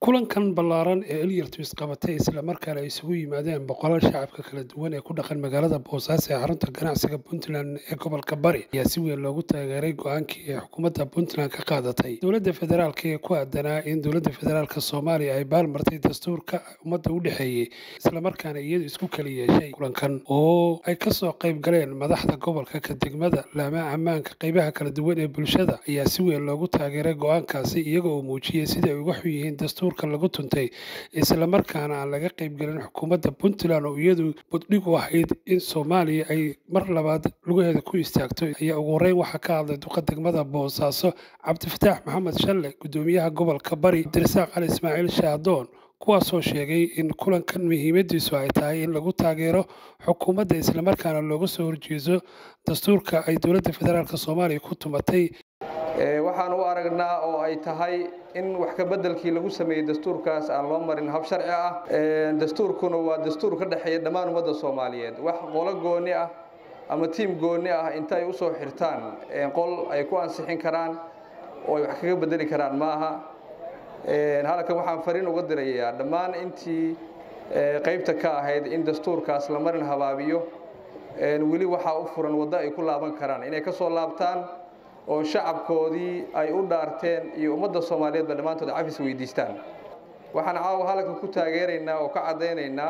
kulankan ballaaran ee elyartus qabatay islamarkaana ay isugu yimaadeen boqolaal shacabka kala duwan ee ku dhaqan magaalada boosaaso ee xarunta ganacsiga puntland ee gobolka bari ayaa si weyn loogu taageeray go-aankii ee xukuumadda puntland ka qaadatay dowladda federaalk ee ku aadanaa in dowladda federaalk soomaaliya ay baalmartay dastuurka ummadda u dhexeeyey islamarkaana iyadu isku kala yeeshay kulankan oo ay kasoo qayb galeen madaxda gobolka ka degmada laamaha ammaanka qeybaha kala duwan ee bulshada ayaa si weyn loogu taageeray go-aankaasi iyaga oo muujiyey sida ay uga xun yihiin dastuur lagu tuntay islamarkaana aan laga qaybgelin xukuumadda puntland oo iyadu buddhig u ahayd in soomaaliya ay mar labaad lugaheeda ku istaagto ayaa ugu horeyn waxaa ka hadlay duqa degmada boosaaso cabdifataax maxamed shalle guddoomiyaha gobolka bari abdirasaaq cali ismaaciil shaadoon kuwaasoo sheegay in kulankan muhiimadiisu ay tahay in lagu taageero xukuumadda islamarkaana looga soo horjeeso dastuurka ay dowladda federaalk soomaaliya ku tumatay waxaan u aragnaa oo ay tahay in wax ka bedelkii lagu sameeyey dastuurkaas aan loo marin hab sharci ah dastuurkuna waa dastuur ka dhexeeya dhammaan ummadda soomaaliyeed wax qolo gooni ah ama tiim gooni ah inta ay usoo xirtaan qol ay ku ansixin karaan oo ay wax kaga bedeli karaan maaha halkan waxaan fariin uga dirayaa dhammaan intii qaybta ka ahayd in dastuurkaas la marin habaabiyo weli waxaa u furan waddo ay ku laaban karaan inay ka soo laabtaan oo shacabkoodii ay u dhaarteen iyo ummadda soomaaliyeedba dhammaantood cafis weydiistaan waxaan caawa halkan ku taageeraynaa oo ka caddaynaynaa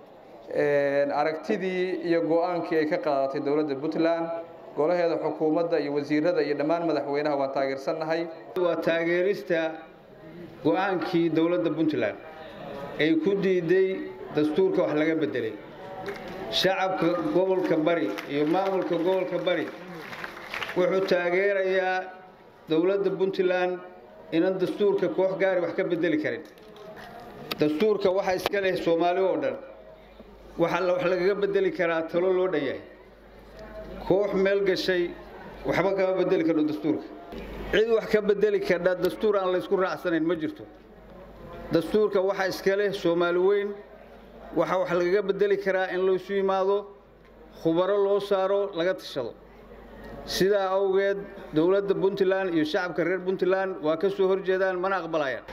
aragtidii iyo go-aankii ay ka qaadatay dowladda puntland golaheeda xukuumadda iyo wasiirada iyo dhammaan madaxweynaha waan taageersannahay waa taageerista go-aankii dowladda puntland ay ku diiday dastuurka wax laga bedelay shacabka gobolka bari iyo maamulka gobolka bari wuxuu taageerayaa dowladda puntland inan dastuurka koox gaari wax ka bedeli karin dastuurka waxaa iska leh soomaali oo dhan waxaa wax lagaga bedeli karaa talo loo dhan yahay koox meel gashay waxba kama bedeli karno dastuurka cid wax ka bedeli kardha dastuur aan laysku raacsanayn ma jirto dastuurka waxaa iska leh soomaali weyn waxaa wax lagaga bedeli karaa in laysu yimaado khubaro loo saaro laga tashado sidaa awgeed dowladda puntland iyo shacabka reer puntland waa ka soo horjeedaan mana aqbalayaan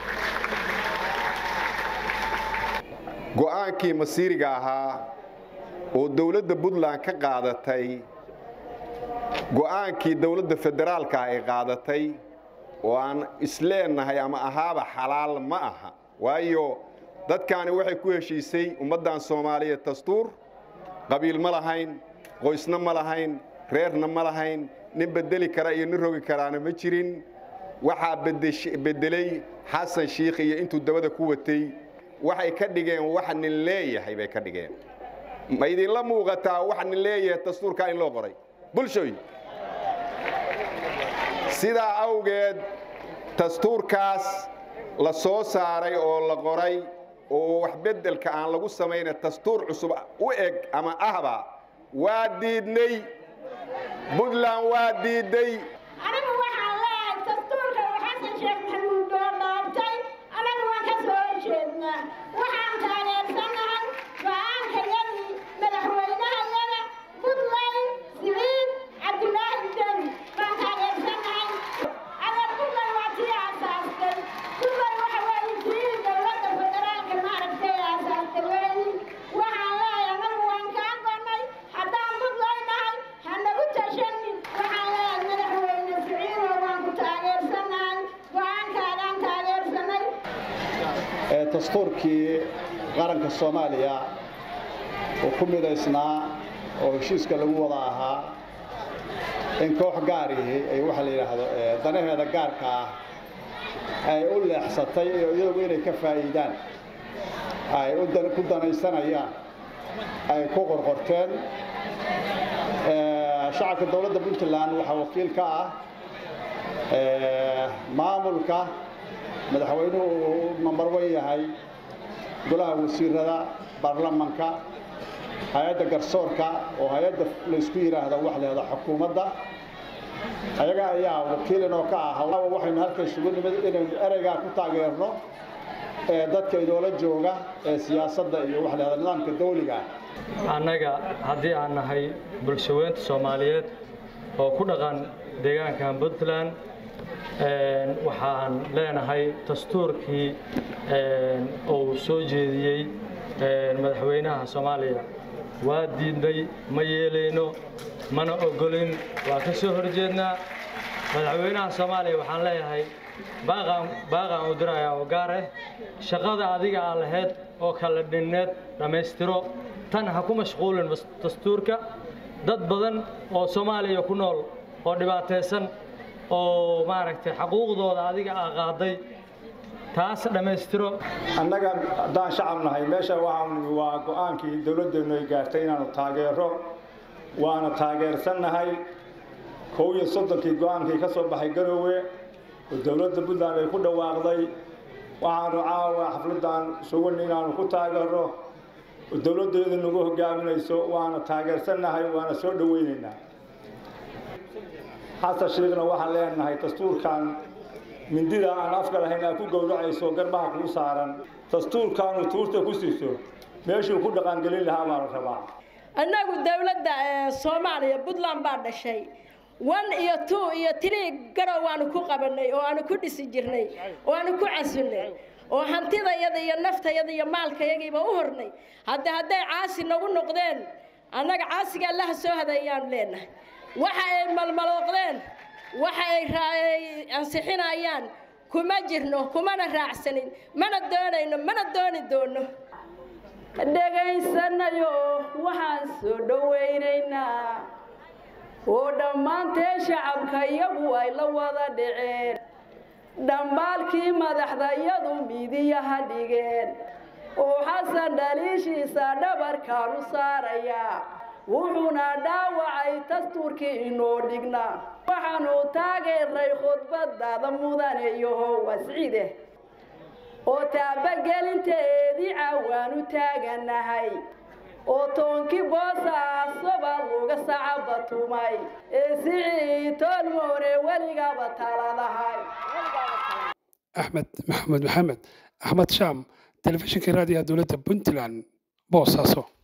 go-aankii masiiriga ahaa oo dowladda puntland ka qaadatay go-aankii dowladda federaalka ay qaadatay oo aan isleennahay ama ahaaba xalaal ma aha waayo dadkaani waxay ku heshiisay ummaddan soomaaliyeed dastuur qabiil ma lahayn qoysna ma lahayn reerna ma lahayn nin bedeli kara iyo nin rogi karaana ma jirin waxaa bedelay xasan shiikh iyo intuu dabada ku watay waxay ka dhigeen wax nin leeyahay bay ka dhigeen ma idinla muuqataa wax nin leeyahay dastuurkaa in loo qoray bulshoy sidaa awgeed dastuurkaas la soo saaray oo la qoray oo wax beddelka aan lagu samayna dastuur cusub u eg ama ahba waa diidnay puntland waa diidday anigu waxaan leeyahay dastuurka uu xasan sheekh maxamuud oo dhaabtay anagu waan ka soo horjeednaa waxaan taageersanahay go-aankayadii madaxweynahayada puntland siciid cabdulaahi deni baan taageersanahay adeer puntland waa tii aasaastay puntland waxa weeye tii dowladda federaalka maaragtay aasaastay weeyi waxaan leeyahay anagu waan kaa gonay haddaan puntland nahay hanagu tashanin waxaan leeyahay madaxweyne siciidow waan ku taageersanahay go-aankaadaan taageersanay dastuurkii qaranka soomaaliya oo ku midaysnaa oo heshiiska lagu wada ahaa in koox gaarihi ay waxa la yidhaahdo danaheeda gaarka ah ay u leexsatay oo iyagu inay ka faa'iidaan ay ku danaysanayaan ay ku qorqorteen shacabka dowladda puntland waxaa wakiil ka ah maamulka madaxweynuhu uu nambar wan yahay golaha wasiirada baarlamanka hay-adda garsoorka oo hay-adda laysku yidhaahdo waxleeda xukuumadda ayaga ayaa wakiil inoo ka ah waxaynu halka isugu nimid inaynu ereygaa ku taageerno ee dadka inoola jooga ee siyaasadda iyo waxleeda nidaamka dawliga ah annaga haddii aan nahay bulshaweynta soomaaliyeed oo ku dhaqan deegaankan puntland waxaan leenahay dastuurkii uu soo jeediyey madaxweynaha soomaaliya waa diidnay ma yeelayno mana ogolin waa ka soo horjeednaa madaxweynaha soomaaliya waxaan leeyahay baaqaan u dirayaa oo gaar ah shaqada adiga aa lahayd oo kala dhinneed dhammaystiro tan ha ku mashquulin dastuurka dad badan oo soomaaliya ku nool oo dhibaataysan oo maaragtay xaquuqdooda adiga aa qaaday taas dhammaystiro annaga haddaan shacab nahay meesha waxaan waa go-aankii dowladdeennu ay gaartay inaanu taageero waana taageersannahay kow iyo soddonkii go-aankii ka soo baxay garoowe oo dowladda puntland ay ku dhawaaqday waxaanu caawa xafladdan sugan inaanu ku taageero oo dowladdeedu nagu hogaaminayso waana taageersannahay waana soo dhoweynaynaa xasan sheekhna waxaan leenahay dastuurkan mindida aan afka lahayn aad ku gowracayso garbaha kuu saaran dastuurkaanu tuurta ku siso meeshuu ku dhaqangelin lahaa baa la rabaa annagu dowladda soomaaliya puntland baa dhashay one iyo two iyo three garow waanu ku qabanay oo aanu ku dhisi jirnay oo aanu ku casunnay oo hantidayada iyo naftayada iyo maalkayagiiba u hornay hadda hadday caasi nagu noqdeen annaga caasiga allaha soo hadayaanu leenahay waxa ay malmalooqdeen waxa ay ansixinayaan kuma jirno kumana raacsanin mana doonayno mana dooni doono dhegaysanayo waxaan soo dhowaynaynaa oo dhammaanteen shacabka iyagu ay la wada dhiceen dhambaalkii madaxda iyadu midiyaha dhigeen oo xasan dhaliishiisa dhabarkaan u saarayaa wuxuuna dhaawacay dastuurkii inoo dhignaa waxaanu taageernay khudbadaada mudane iyoho wascide oo taabagelinteedii caawaanu taaganahay oo toonkii boosaasoba luga sacabatumay ee sicii toolmoone weligaba taladahay axmed maxamed maxamed axmed shaam telefishinka raadiyaha dowladda puntland boosaaso